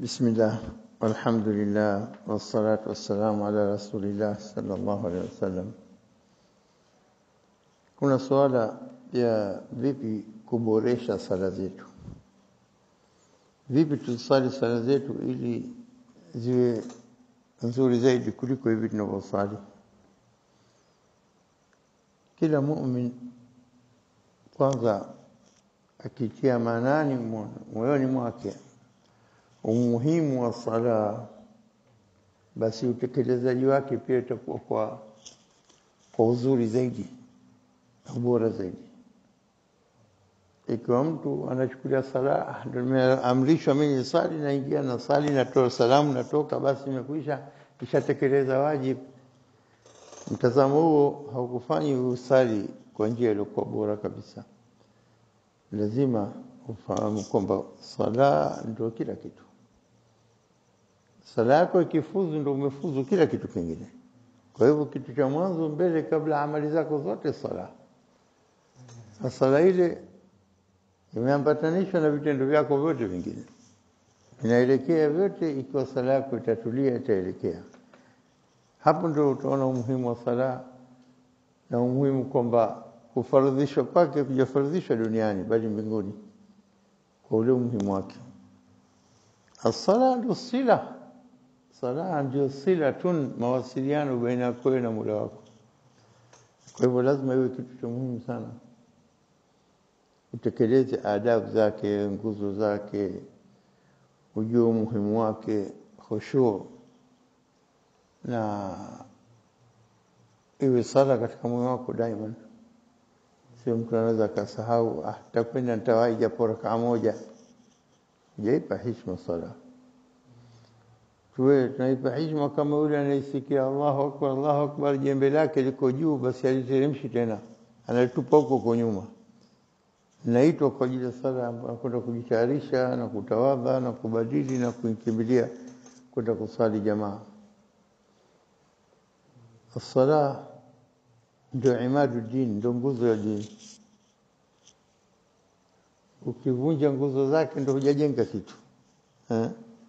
بسم الله والحمد لله والصلاة والسلام على رسول الله صلى الله عليه wasallam. Kuna suala ya vipi kuboresha sala zetu, vipi tusali sala zetu ili ziwe nzuri zaidi kuliko hivi tunavyosali. Kila mumin kwanza akitia maanani moyoni mwake umuhimu wa sala, basi utekelezaji wake pia utakuwa kwa, kwa uzuri zaidi na bora zaidi. Ikiwa mtu anachukulia sala, ndio nimeamrishwa mimi nisali, naingia na sali, natoa salamu, natoka, basi imekwisha, ishatekeleza wajibu. Mtazamo huo haukufanyi usali kwa njia iliyokuwa bora kabisa. Lazima ufahamu kwamba sala ndio kila kitu. Sala yako ikifuzu, ndio umefuzu kila kitu kingine. Kwa hivyo kitu cha mwanzo mbele, kabla amali zako zote, sala. Na sala ile imeambatanishwa na vitendo vyako vyote vingine, inaelekea vyote. Ikiwa sala yako itatulia, itaelekea hapo. Ndio utaona umuhimu wa sala na umuhimu kwamba kufaradhishwa kwake kujafaradhishwa duniani bali mbinguni, kwa ule umuhimu wake. Asala ndio sila, sala ndio sila tun, mawasiliano baina yako na Mola wako. Kwa hivyo lazima iwe kitu cha muhimu sana, utekeleze adabu zake, nguzo zake, ujue umuhimu wake, khushu na iwe sala katika moyo wako daima. Sio mtu anaweza akasahau, ah, takwenda nitawahi japo rakaa moja. Jaipa heshima sala. Tuwe tunaipa heshima kama yule anaisikia Allahu akbar, Allahu akbar, jembe lake liko juu, basi aliteremshi tena, analitupa huko kwa nyuma. Naitwa kwa ajili ya sala, kwenda kujitayarisha na kutawadha na kubadili na kuikimbilia kwenda kusali jamaa. As-sala ndio imadu dini, ndio nguzo ya dini. Ukivunja nguzo zake ndio hujajenga kitu eh?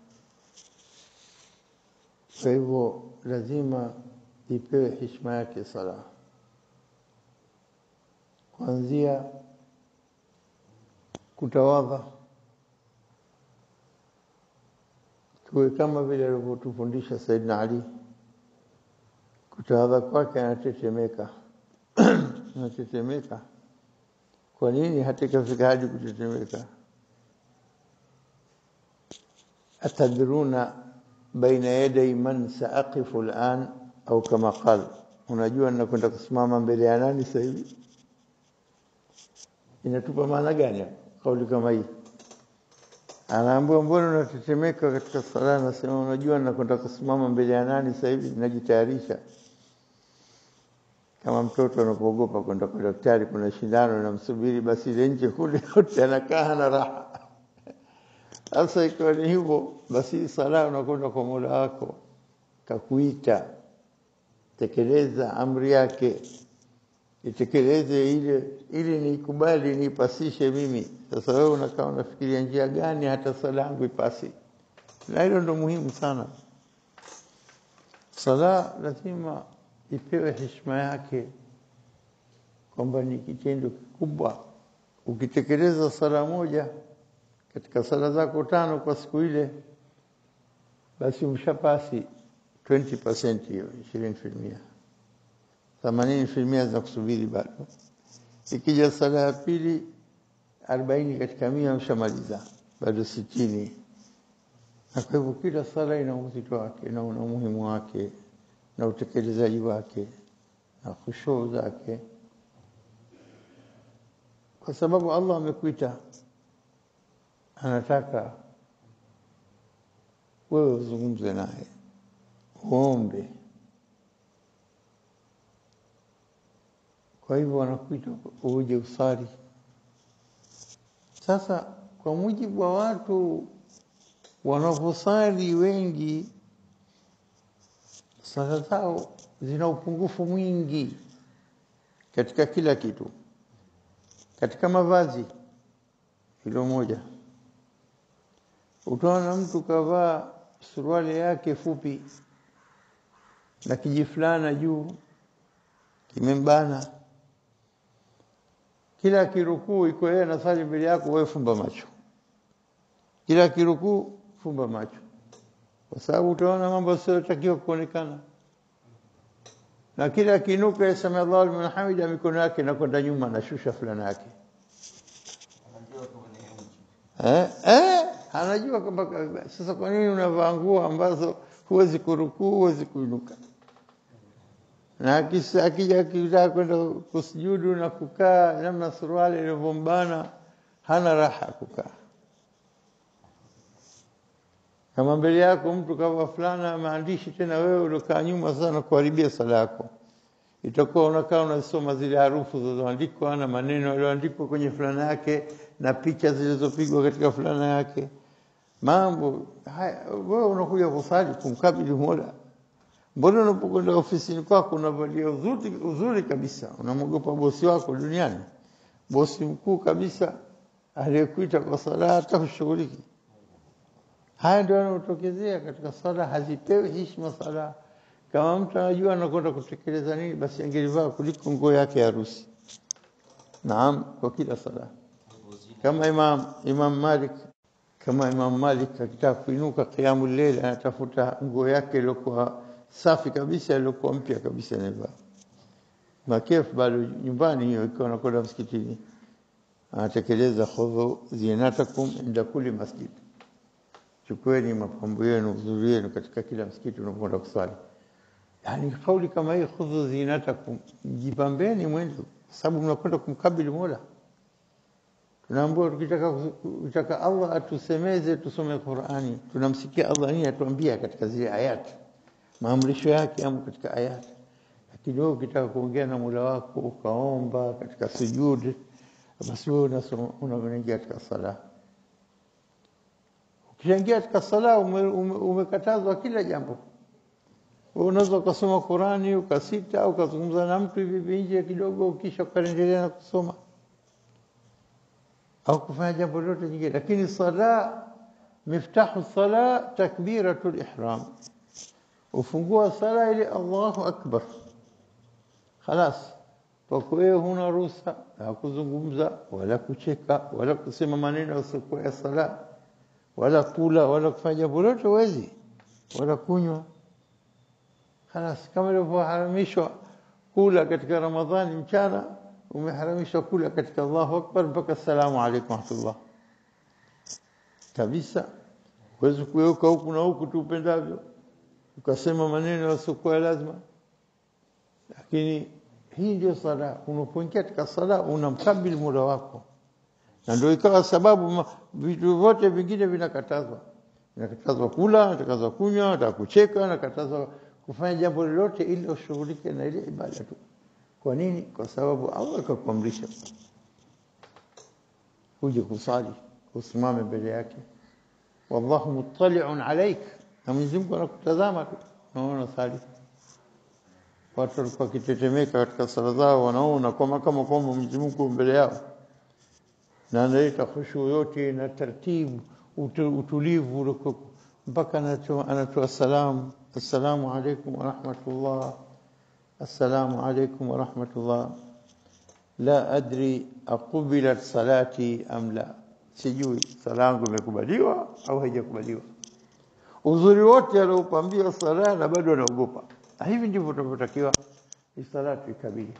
Kwa hivyo lazima ipewe heshima yake sala, kuanzia kutawadha, tuwe kama vile alivyotufundisha Saidina Ali kutawadha kwake anatetemeka anatetemeka. Kwa nini hata ikafika hadi kutetemeka? atadruna baina yaday man saaqifu al'an au kama qal, unajua ninakwenda kusimama mbele ya nani sasa hivi? Inatupa maana gani kauli kama hii? Anaambiwa mbona unatetemeka katika sala? Nasema unajua ninakwenda kusimama mbele ya nani sasa hivi, najitayarisha kama mtoto anapoogopa kwenda kwa daktari, kuna shindano namsubiri, basi ile nje kule yote anakaa hana raha. Sasa ikiwa ni hivyo, basi sala unakwenda kwa Mola wako, kakuita, tekeleza amri yake, itekeleze ile ili nikubali niipasishe mimi. Sasa wewe unakaa unafikiria njia gani hata sala yangu ipasi? Na hilo ndo muhimu sana. Sala lazima ipewe heshima yake, kwamba ni kitendo kikubwa. Ukitekeleza sala moja katika sala zako tano kwa siku ile, basi umshapasi 20% hiyo, 20%. 80% za kusubiri bado. Ikija sala ya pili, 40 katika mia umshamaliza, bado sitini. Na kwa hivyo kila sala ina uzito wake na una umuhimu wake na utekelezaji wake na khushuu zake, kwa sababu Allah amekuita, anataka wewe uzungumze naye, uombe. Kwa hivyo anakuita uje usali. Sasa kwa mujibu wa watu wanavyosali wengi sala zao zina upungufu mwingi katika kila kitu, katika mavazi hilo moja, utaona mtu kavaa suruali yake fupi na kijifulana juu kimembana, kila kirukuu iko yeye anasali mbele yako, wewe fumba macho, kila kirukuu fumba macho, kwa sababu utaona mambo yasiyotakiwa kuonekana na kila kinuka ya sami Allahu liman hamida, mikono yake inakwenda nyuma, anashusha fulana yake eh, eh, anajua kwamba sasa. Kwa nini unavaa nguo ambazo huwezi kurukuu, huwezi kuinuka? Na akisa akija akitaka kwenda kusujudu na kukaa, namna suruali ilivyombana, hana raha kukaa. Kama mbele yako mtu kavaa fulana maandishi, tena wewe uliokaa nyuma sana kuharibia sala yako, itakuwa unakaa unasoma zile harufu zilizoandikwa na maneno yaliyoandikwa kwenye fulana yake na picha zilizopigwa katika fulana yake. Mambo haya, wewe unakuja kusali kumkabili Mola. Mbona unapokwenda ofisini kwako unavalia uzuri, uzuri kabisa, unamwogopa bosi wako duniani, bosi mkuu kabisa aliyekuita kwa sala, hata kushughuliki Haya ndio yanayotokezea katika sala, hazipewi heshima sala. Kama mtu anajua anakwenda kutekeleza nini, basi angelivaa kuliko nguo yake ya harusi. Naam, kwa kila sala. Kama Imam Imam Malik, kama Imam Malik akitaka kuinuka qiyamul layl, anatafuta nguo yake iliyokuwa safi kabisa, iliyokuwa mpya kabisa, anavaa makef bado nyumbani, hiyo ikiwa anakwenda msikitini, anatekeleza khudhu zinatakum inda kulli masjid Chukueni mapambo yenu uzuri yenu katika kila msikiti unapokwenda kuswali. Yani kauli kama hii, khudhu zinatakum, jipambeni mwendo, sababu mnakwenda kumkabili Mola. Tunaambiwa tukitaka tukitaka Allah atusemeze tusome Qur'ani, tunamsikia Allah nini atuambia katika zile ayati, maamrisho yake amo katika ayati. Lakini wewe ukitaka kuongea na Mola wako ukaomba katika sujudi, basi wewe unaingia katika sala Ukishaingia katika sala umekatazwa ume, ume kila jambo. Unaweza ukasoma Qurani ukasita ukazungumza na mtu hivi nje kidogo, ukisha ukaendelea na kusoma au kufanya jambo lolote jingine, lakini sala, miftahu sala takbiratul ihram, ufunguo wa sala ile Allahu akbar. Khalas, kwako wewe huna ruhusa ya kuzungumza wala kucheka wala kusema maneno yasiokuwa ya sala wala kula wala kufanya jambo lolote huwezi, wala kunywa. Halas, kama ilivyoharamishwa kula katika Ramadhani mchana, umeharamishwa kula katika Allahu akbar mpaka assalamu alaikum warahmatullah kabisa. Huwezi kuweuka huku na huku tu upendavyo, ukasema maneno yasiokuwa lazima. Lakini hii ndio sala. Unapoingia katika sala unamkabili Mola wako na ndio ikawa sababu vitu vyote vingine vinakatazwa. Nakatazwa kula, nakatazwa kunywa, nataka kucheka, nakatazwa kufanya jambo lolote ili ushughulike na ile ibada tu. Kwa nini? Kwa sababu Allah akakuamrisha uje kusali, usimame mbele yake, wallahu muttali'un alaik, na Mwenyezi Mungu anakutazama tu, naona sali. Watu walikuwa wakitetemeka katika sala zao, wanaona kama kama kwamba Mwenyezi Mungu mbele yao na analeta khushu yote na taratibu utulivu mpaka anatoa salamu, assalamu alaikum warahmatullah, assalamu alaikum warahmatullah. La adri aqubilat salati am la, sijui sala yangu imekubaliwa au haijakubaliwa. Uzuri wote aliopambia sala na bado anaogopa. Hivi ndivyo tunavyotakiwa salatu ikabili.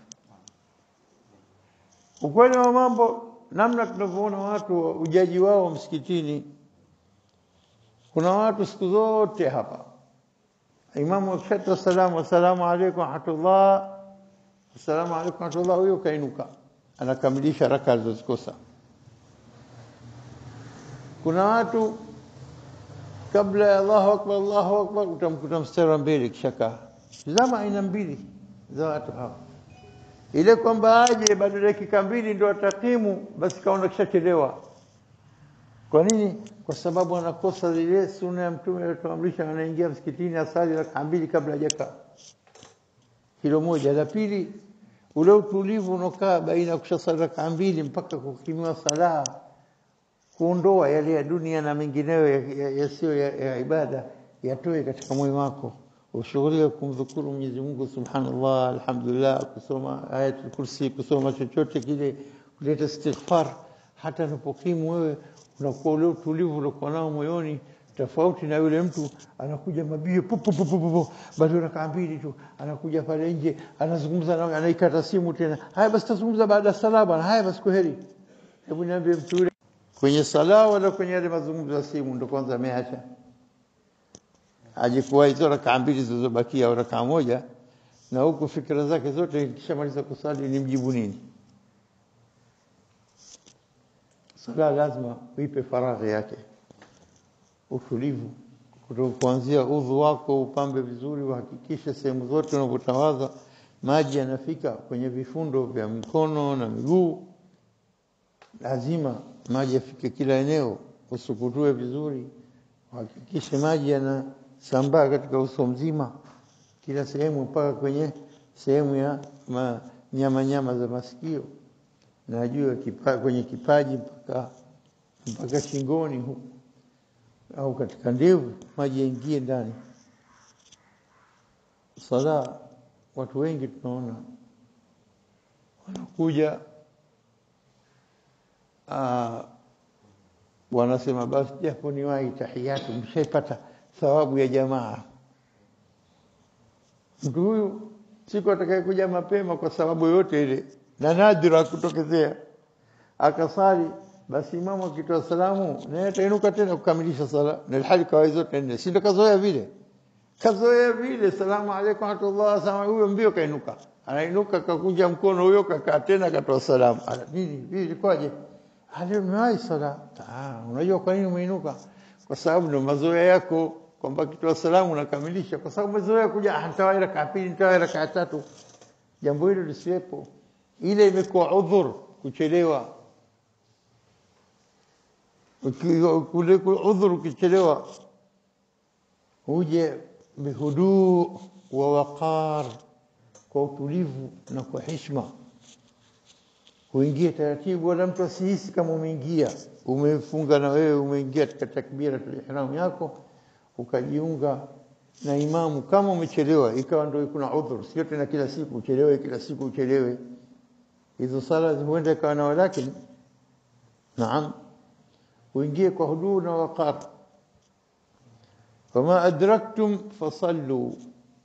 Ukweli wa mambo namna tunavyoona watu ujaji wao msikitini, kuna watu siku zote hapa, imamu akishatoa salamu, assalamu alaikum warahmatullah, assalamu alaikum warahmatullah, huyo kainuka anakamilisha raka alizozikosa. Kuna watu kabla ya Allahu akbar, Allahu akbar, utamkuta mstari wa mbele kishakaa. Tazama aina mbili za watu hawa ile kwamba aje baada ya dakika mbili ndio atakimu, basi kaona kishachelewa. Kwa nini? Kwa sababu anakosa zile sunna ya Mtume aliyotuamrisha, anaingia msikitini asali raka mbili kabla hajakaa. Hilo moja. La pili, ule utulivu unokaa baina ya kushasali raka mbili mpaka kukimiwa sala, kuondoa yale ya dunia na mengineyo yasiyo ya, ya, ya ibada yatoe katika moyo wako ushughulike kumdhukuru Mwenyezi Mungu Subhanallah, alhamdulillah, kusoma ayatul kursi, kusoma chochote kile, kuleta istighfar. Hata unapokimu wewe unakuwa ule utulivu uliokuwa nao moyoni, tofauti na yule mtu anakuja mabio pu pu pu pu pu, bado rakaa mbili tu, anakuja pale nje anazungumza na anaikata simu tena, haya basi tazungumza baada ya sala bwana, haya basi kwaheri. Hebu niambie mtu yule kwenye sala wala kwenye yale mazungumzo ya simu ndo kwanza ameacha ajikuwa hizo rakaa mbili zilizobakia au rakaa moja, na huku fikra zake zote kishamaliza kusali ni mjibu nini? Sala lazima uipe faraghi yake, utulivu, kuanzia udhu wako upambe vizuri, uhakikishe sehemu zote unapotawadha maji yanafika kwenye vifundo vya mikono na miguu. Lazima maji yafike kila eneo, usukutue vizuri, uhakikishe maji yana sambaa katika uso mzima, kila sehemu mpaka kwenye sehemu ya ma, nyama nyama za masikio na juu kipa, kwenye kipaji mpaka mpaka shingoni huku au katika ndevu, maji yaingie ndani. Sala, watu wengi tunaona wanakuja aa, wanasema basi japo ni wahi tahiyatu, mshaipata thawabu ya jamaa. Mtu huyu siku atakayekuja mapema kwa sababu yote ile na nadira kutokezea akasali, basi imamu akitoa salamu naye atainuka tena kukamilisha sala, na ilhali kawai zote nne, si ndo kazoea vile, kazoea vile, salamu alaykum warahmatullah, sama huyo mbio kainuka, anainuka kakunja mkono huyo, kakaa tena katoa salamu. Ala, nini hii ilikuwaje? Hali umewahi sala. Ah, unajua kwa nini umeinuka? Kwa sababu ndo mazoea yako kwamba kitoa salamu unakamilisha, kwa sababu umezoea kuja, ah, nitawahi rakaa pili, nitawahi rakaa tatu. Jambo hilo lisiwepo, ile imekuwa udhur, kuchelewa. Kule udhur, ukichelewa uje bihuduu wa waqar, kwa utulivu na kwa heshima uingie taratibu, wala mtu asihisi kama umeingia umefunga na wewe umeingia katika takbiratul ihram yako ukajiunga na imamu kama umechelewa, ikawa ndio kuna udhur, sio tena kila siku uchelewe, kila siku uchelewe. Hizo sala huenda ikawa na walakini, naam, uingie kwa huduu na waqar. Wama adraktum fasallu,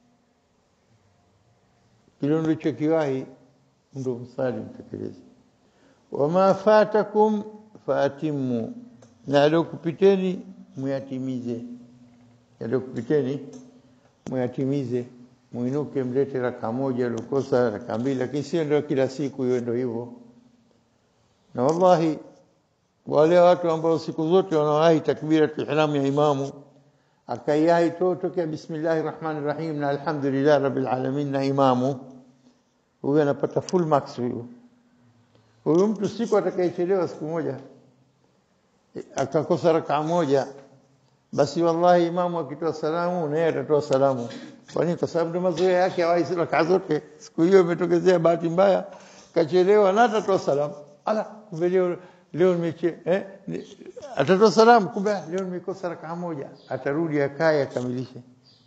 kile mlichokiwahi ndio msali mtekeleze. Wama fatakum faatimu, na aliyokupiteni muyatimize, yaliyokupiteni muyatimize, muinuke mlete raka moja, aliokosa raka mbili, lakini sio ndio kila siku hiyo ndio hivyo. Na wallahi wale watu ambao siku zote wanawahi takbiratul ihram ya imamu akaiyahi to tokea bismillahir rahmanir rahim na alhamdulillah rabbil alamin na imamu huyu anapata full marks huyu. Huyu mtu siku atakayechelewa siku moja akakosa rakaa moja, basi wallahi imamu akitoa salamu na yeye atatoa salamu. Kwa nini? Kwa sababu ndio mazoea yake, hawai rakaa zote. Siku hiyo imetokezea bahati mbaya, kachelewa na atatoa salamu. Ala, kumbe leo leo nimeche eh, atatoa salamu, kumbe leo nimekosa rakaa moja, atarudi akae akamilishe.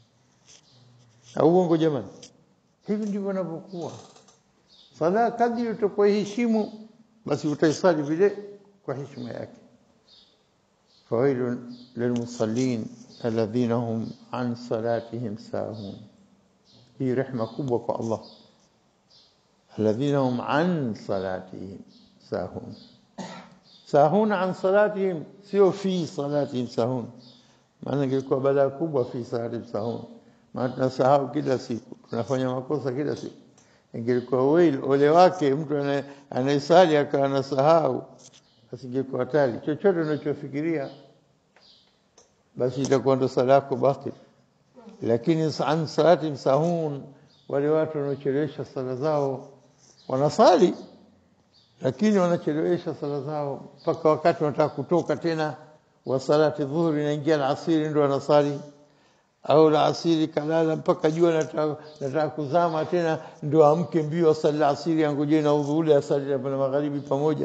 Au uongo jamani? Hivi ndivyo wanavyokuwa sala. Kadri utakuheshimu basi utaisali vile kwa heshima yake. fawailun lilmusallin alladhina hum an salatihim sahun, hii rehma kubwa kwa Allah. alladhina hum an salatihim sahun, sahun an salatihim, sio fi salatihim sahun. Maana ingekuwa balaa kubwa fi salatihim sahun maana tunasahau kila siku, tunafanya makosa kila siku. Ingelikuwa wail ole wake mtu anayesali akawa anasahau, basi ingekuwa hatari. Chochote unachofikiria basi itakuwa ndo sala yako batil. Lakini an salati msahun, wale watu wanaochelewesha sala zao wanasali, lakini wanachelewesha sala zao mpaka wakati wanataka kutoka tena wa salati dhuhuri, inaingia alasiri ndo wanasali au la asiri kalala mpaka jua nataka kuzama tena, ndo amke mbio asali asiri, angoje na udhuhuri asali na magharibi pamoja.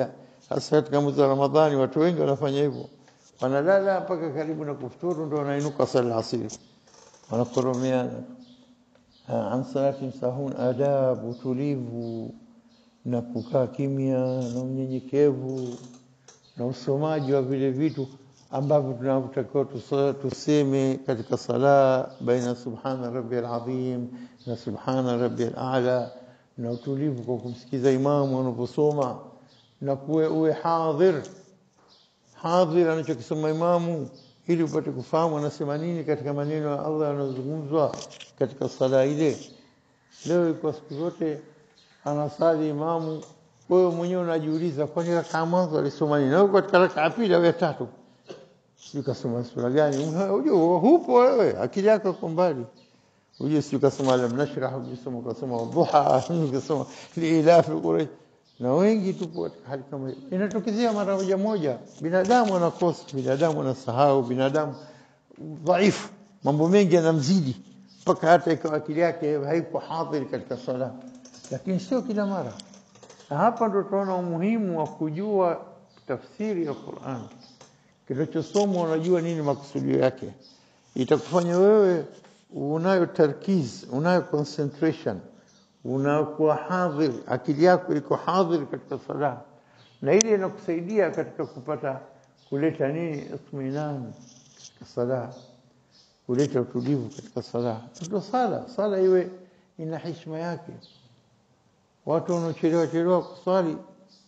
hasa katika mwezi wa Ramadhani watu wengi wanafanya hivyo wanalala mpaka karibu na kufuturu ndo wanainuka sala asiri wanakoromeana an salati msahun adabu utulivu na kukaa kimya na unyenyekevu na usomaji wa vile vitu ambavyo tunavyotakiwa tuseme katika sala baina subhana rabbiyal azim na subhana rabbiyal a'la na utulivu kwa kumsikiza imamu anaposoma na kuwe uwe hadhir hadhir anachokisoma imamu ili upate kufahamu anasema nini katika maneno ya Allah yanayozungumzwa katika sala ile. Leo kwa siku zote anasali imamu, wewe mwenyewe unajiuliza, kwani rakaa mwanzo alisoma nini? Na katika rakaa pili au ya tatu sijui kasoma sura gani? Unajua hupo wewe, akili yako iko mbali. Uje sijui kasoma alam nashrah, uje soma kasoma duha, kasoma liilafi Quraysh na wengi tupo katika hali kama hiyo. Inatokezea mara moja moja, binadamu anakosa, binadamu anasahau, binadamu dhaifu, mambo mengi yanamzidi mpaka hata ikawa akili yake haiko hadhiri katika sala, lakini sio kila mara. Na hapa ndo tunaona umuhimu wa kujua tafsiri ya Qur'an, kinachosomwa unajua nini makusudio yake, itakufanya wewe unayo tarkiz, unayo concentration unakuwa hadhir, akili yako iko hadhir katika sala, na ile inakusaidia katika kupata kuleta nini, itminan katika sala, kuleta utulivu katika sala. Ndio sala, sala iwe ina heshima yake. Watu wanaochelewa chelewa kuswali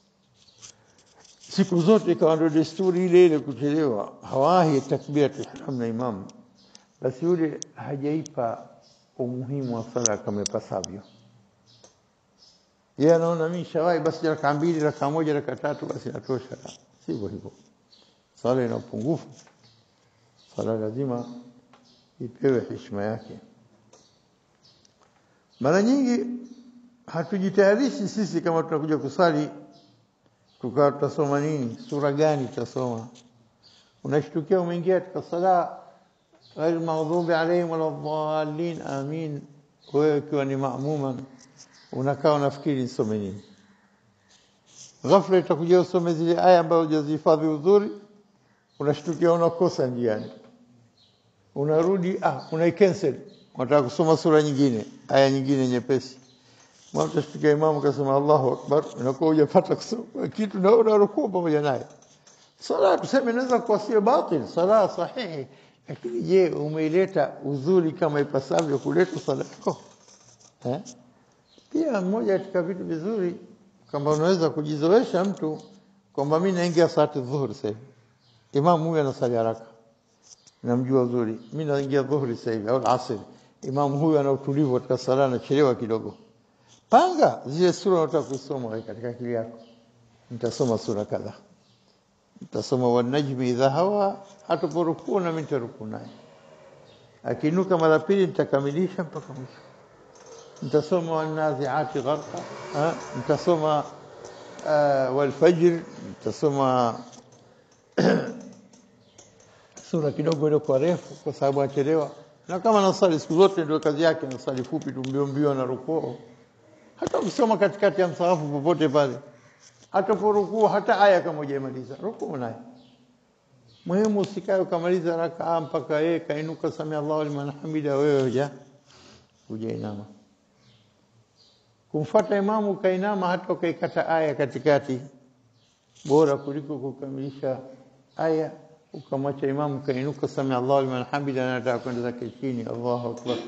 siku zote ikawa ndio desturi ile ile kuchelewa, hawahi takbiratul ihram na imamu, basi yule hajaipa umuhimu wa sala kama ipasavyo yeye anaona mimi shawai basi raka mbili raka moja raka tatu basi natosha. Sivyo hivyo, sala ina upungufu. Sala lazima ipewe heshima yake. Mara nyingi hatujitayarishi sisi kama tunakuja kusali, tukawa tutasoma nini, sura gani tutasoma. Unashtukia umeingia katika sala ghairi maghdubi alaihim wala dhalin, amin, wewe ukiwa ni maamuma unakaa unafikiri nisome nini? Ghafla itakuja usome zile aya ambazo hujazihifadhi uzuri, unashtukia unakosa njiani, unarudi ah, unaicancel, unataka kusoma sura nyingine, aya nyingine nyepesi. Mwana utashtukia imamu kasema Allahu akbar, unakuwa hujapata kusoma kitu na unarukuu pamoja naye. Sala tuseme inaweza kuwa sio batil, sala sahihi, lakini je, umeileta uzuri kama ipasavyo kuleta sala yako eh? Pia mmoja katika vitu vizuri kwamba unaweza kujizoesha mtu kwamba mimi naingia saati dhuhuri sasa hivi, imamu huyu anasali haraka, namjua uzuri, mimi naingia dhuhuri sasa hivi au asri, imamu huyu ana utulivu katika sala, anachelewa kidogo. Panga zile sura unataka kusoma wewe katika akili yako, nitasoma sura kadha, nitasoma wanajmi idha hawa, hataporukuu na mimi nitarukuu naye, akiinuka mara pili nitakamilisha mpaka mwisho nitasoma wanaziati gharqa, nitasoma walfajr, nitasoma sura kidogo ile kwa refu, kwa sababu achelewa. Na kama nasali siku zote, ndio kazi yake, nasali fupi tu, mbio mbio na rukuu. Hata ukisoma katikati ya msahafu popote pale, hata kwa rukuu, hata aya kama hujamaliza rukuu naye muhimu, usikae ukamaliza rakaa mpaka yeye kainuka samia Allahu liman hamida, wewe huja hujainama kumfuata imamu ukainama hata ukaikata aya katikati, bora kuliko kukamilisha aya ukamwacha imamu kainuka sami Allahu liman hamida, na anataka kwenda zake chini, Allahu akbar.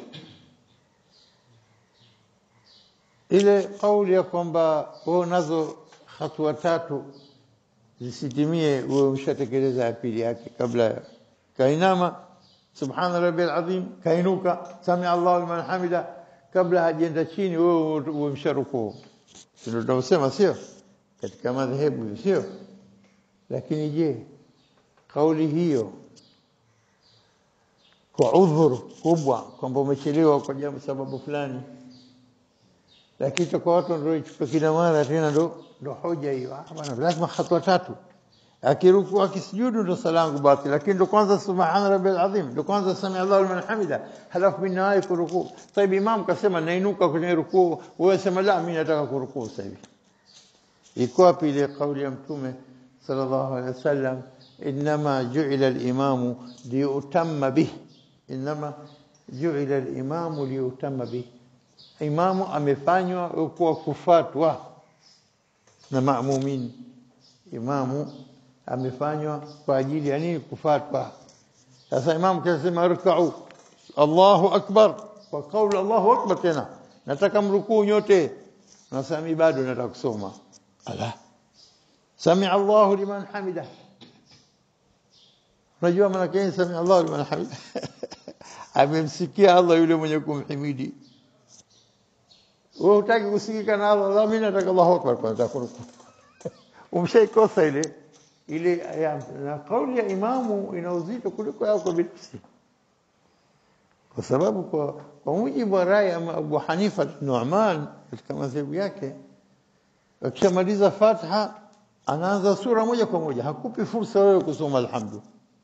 Ile kauli ya kwamba wewe nazo hatua tatu zisitimie, wewe umeshatekeleza ya pili yake kabla kainama, subhana rabbiyal azim, kainuka sami Allahu liman hamida kabla hajaenda chini wewe umesharukuu. Ndio tunaosema sio katika madhehebu sio. Lakini je, kauli hiyo kwa udhuru kubwa kwamba umechelewa kwa jambo sababu fulani, lakini kwa watu ndio ichukua kila mara tena, ndo ndo hoja hiyo. Ah bwana, lazima hatua tatu akiruku akisujudu ndo sala yangu batil, lakini ndo kwanza subhana rabbil azim, ndo kwanza sami Allahu liman hamida, halafu mimi nawahi kurukuu. Sasa imam kasema nainuka kwenye rukuu, wewe sema la, mimi nataka kurukuu sasa hivi. Iko wapi ile kauli ya Mtume sallallahu alaihi wasallam inma ju'ila al-imamu liyutamma bih inma ju'ila al-imamu liyutamma bih imamu amefanywa kuwa kufatwa na maamumin imamu amefanywa kwa ajili ya nini kufatwa sasa imamu kasema rukuu Allahu akbar kwa kauli Allahu akbar tena nataka mrukuu nyote nasami bado nataka kusoma ala sami Allahu liman hamida unajua maana yake sami Allahu liman hamida amemsikia Allah yule mwenye kumhimidi wewe hutaki kusikika na Allah la mimi nataka Allahu akbar kwanza kurukuu umshaikosa ile ile ya, na kauli ya imamu ina uzito kuliko yako binafsi kwa sababu kwa, kwa mujibu wa rai ya Abu Hanifa Nu'man katika madhehebu yake akishamaliza Fatiha anaanza sura moja kwa moja hakupi fursa wewe kusoma alhamdu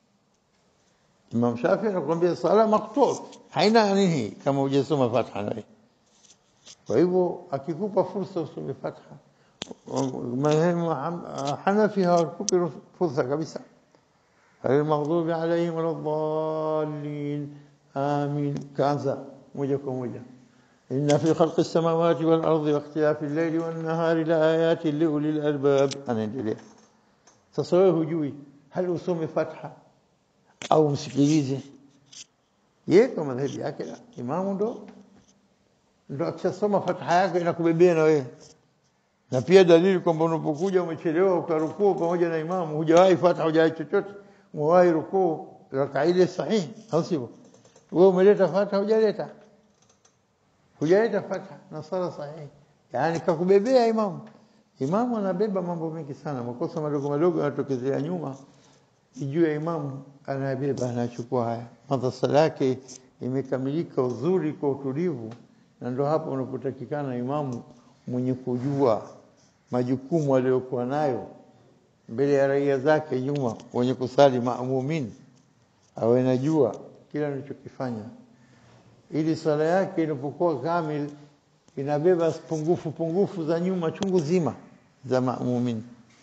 Imam Shafi anakuambia sala maqtu haina nini kama hujasoma Fatiha naye kwa hivyo akikupa fursa usome Fatiha madhehebu Hanafi hawakupi fursa kabisa المغضوب عليهم ولا الضالين آمين كانزا موجة كموجة إن في خلق السماوات والأرض واختلاف الليل والنهار لآيات لأولي الألباب أنا جليل تصويه جوي هل أصوم فتحة أو msikilize yeye kwa madhehebu yake la imamu ndo ndo akishasoma fatiha yake inakubebea na wewe na pia dalili kwamba unapokuja umechelewa ukarukuu pamoja na imamu hujawahi fatiha hujawahi chochote umewahi rukuu raka ile sahihi au sivyo wewe umeleta fatiha hujaleta hujaleta fatiha na sala sahihi yani kakubebea imamu imamu anabeba mambo mengi sana makosa madogo madogo yanatokezea nyuma ijue imamu anabeba anachukua haya madha sala yake imekamilika uzuri kwa utulivu na ndo hapo unapotakikana imamu mwenye kujua majukumu aliyokuwa nayo mbele ya raia zake nyuma wenye kusali maamumin awe najua kila anachokifanya ili sala yake inapokuwa kamil inabeba pungufu pungufu za nyuma chungu zima za maamumin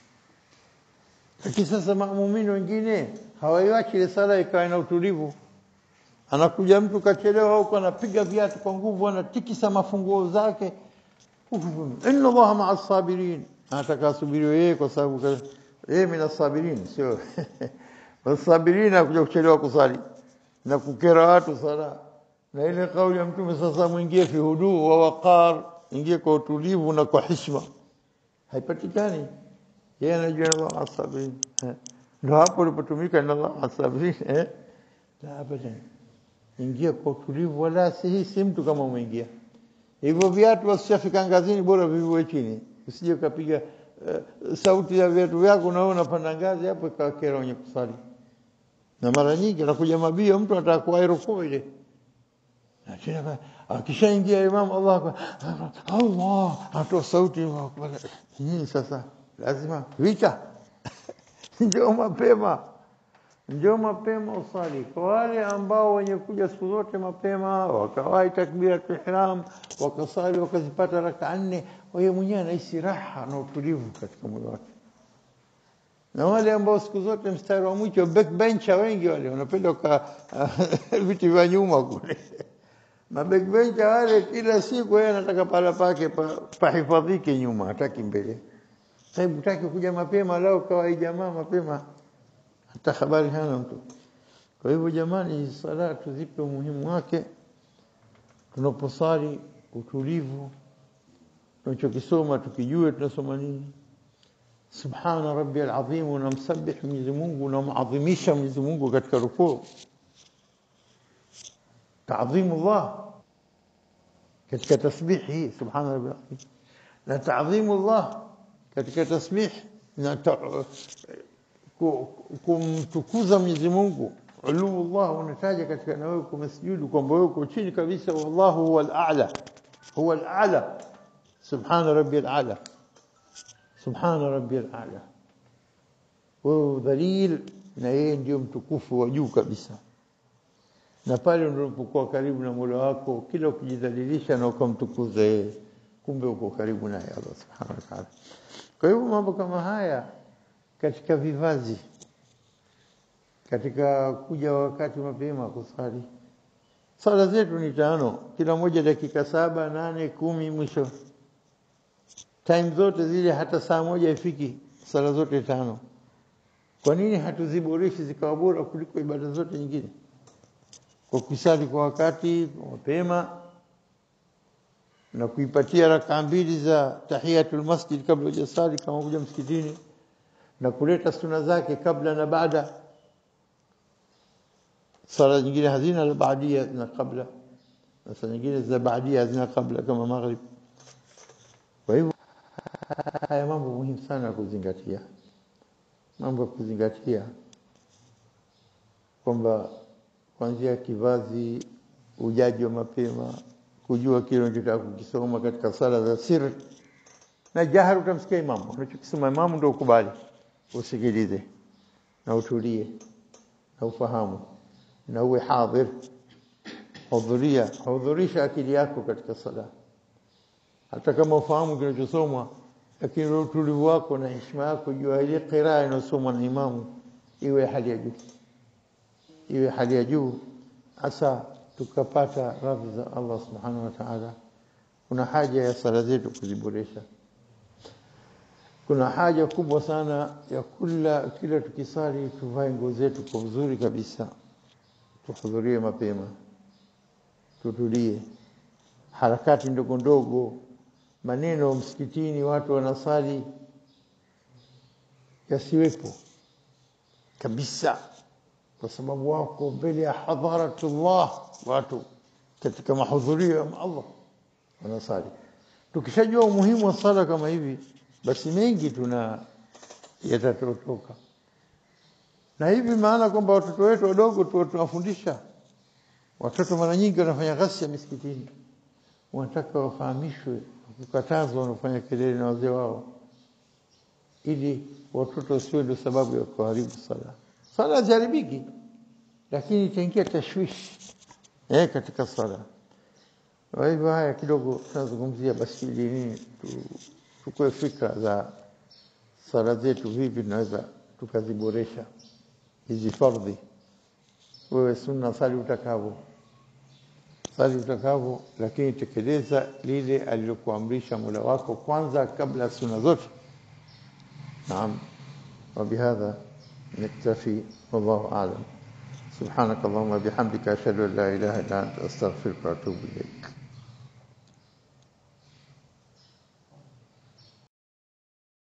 lakini sasa maamumin wengine hawaiwachi ile sala ikawa ina utulivu anakuja mtu kachelewa huko anapiga viatu kwa nguvu anatikisa mafunguo zake inna allaha maa sabirin anataka asubiriwe yeye kwa sababu yeye mina sabirin sio wasabirin akuja kuchelewa kusali na kukera watu sala na ile kauli ya mtume sasa mwingie fi hudu wa waqar ingie kwa utulivu na kwa heshima haipatikani yeye anajua Allah asabirin ndio hapo ulipotumika na Allah asabirin eh la abadan ingia kwa utulivu wala si si mtu kama umeingia hivyo viatu wasishafika ngazini bora viviwe chini usije ukapiga uh, sauti ya viatu vyako unaona unapanda ngazi hapo ikawakera wenye kusali na mara nyingi anakuja mabio mtu anataka kuwahi rukuu ile akishaingia imam Allah akbar Allah atoa sauti hii sasa lazima vita njoo mapema njoo mapema usali kwa wale ambao wenye kuja siku zote mapema wakawahi takbiratul ihram wakasali wakazipata raka nne wewe mwenyewe anahisi raha na utulivu katika moyo wake na wale ambao siku zote mstari wa mwisho backbencher wengi wale wanapenda kwa viti vya nyuma kule mabackbencher wale kila siku yeye anataka pala pake pahifadhike pa nyuma hataki mbele sababu taki kuja mapema lao kawa jamaa mapema hata habari hana mtu kwa hivyo jamani sala tuzipe umuhimu wake tunaposali utulivu tunachokisoma tukijue tunasoma nini subhana rabbiyal azim unamsabih Mwenyezi Mungu unamadhimisha Mwenyezi Mungu katika rukuu تعظيم katika tasbih hii subhana rabbiyal azim na تعظيم Allah katika tasbih na kumtukuza Mwenyezi Mungu ulumullah unataja katika na wewe kumsujudu kwamba wewe uko chini kabisa wallahu huwal a'la huwal a'la subhana rabbiyal a'la subhana rabbiyal a'la wewe dhalil na yeye ndio mtukufu wa juu kabisa na pale unapokuwa karibu na Mola wako kila ukijidhalilisha na ukamtukuza yeye kumbe uko karibu naye Allah subhanahu wa ta'ala kwa hivyo mambo kama haya katika vivazi, katika kuja wakati mapema kusali. Sala zetu ni tano, kila moja dakika saba, nane, kumi, mwisho time zote zile, hata saa moja ifiki, sala zote tano. Kwa nini hatuziboreshi zikawa bora kuliko ibada zote nyingine? Kwa kusali kwa wakati mapema na kuipatia rakaa mbili za tahiyatul masjid kabla hujasali kama kuja msikitini, na kuleta suna zake kabla na baada. Sala nyingine hazina la baadia, zina kabla, na sala nyingine za baadia hazina kabla, kama maghrib. Kwa hivyo haya mambo muhimu sana ya kuzingatia, mambo ya kuzingatia kwamba kuanzia kivazi, ujaji wa mapema, kujua kile unachotaka kukisoma katika sala za siri na jahar. Utamsikia imamu, unachokisoma imamu ndio ukubali, usikilize na utulie na ufahamu na uwe hadhir, hudhuria, hudhurisha akili yako katika sala, hata kama ufahamu kinachosomwa, lakini utulivu wako na heshima yako jua ile qiraa inayosomwa na imamu iwe hali ya juu, iwe hali ya juu hasa tukapata radhi za Allah subhanahu wa ta'ala. Kuna haja ya sala zetu kuziboresha. Kuna haja kubwa sana ya kula kila tukisali tuvae nguo zetu kwa uzuri kabisa, tuhudhurie mapema, tutulie, harakati ndogo ndogo, maneno msikitini, watu wanasali yasiwepo kabisa kwa sababu wako mbele ya hadharatullah, watu katika mahudhurio ya Allah wanasali. Tukishajua umuhimu wa sala kama hivi, basi mengi tuna yatatotoka, na hivi maana kwamba watoto wetu wadogo tu tunawafundisha. Watoto mara nyingi wanafanya ghasia misikitini, wanataka wafahamishwe, kukatazwa, wanafanya kelele na wazee wao, ili watoto wasiwe ndio sababu ya kuharibu sala. Sala haziharibiki, lakini itaingia tashwishi eh, katika sala. Kwa hivyo haya kidogo tunazungumzia basi, ili nini tukue fikra za sala zetu, vipi tunaweza tukaziboresha hizi fardhi. Wewe sunna, sali utakavyo, sali utakavyo, lakini tekeleza lile alilokuamrisha Mola wako kwanza kabla ya sunna zote. Naam, wabihadha نكتفي والله أعلم سبحانك اللهم وبحمدك أشهد أن لا إله إلا أنت أستغفرك وأتوب إليك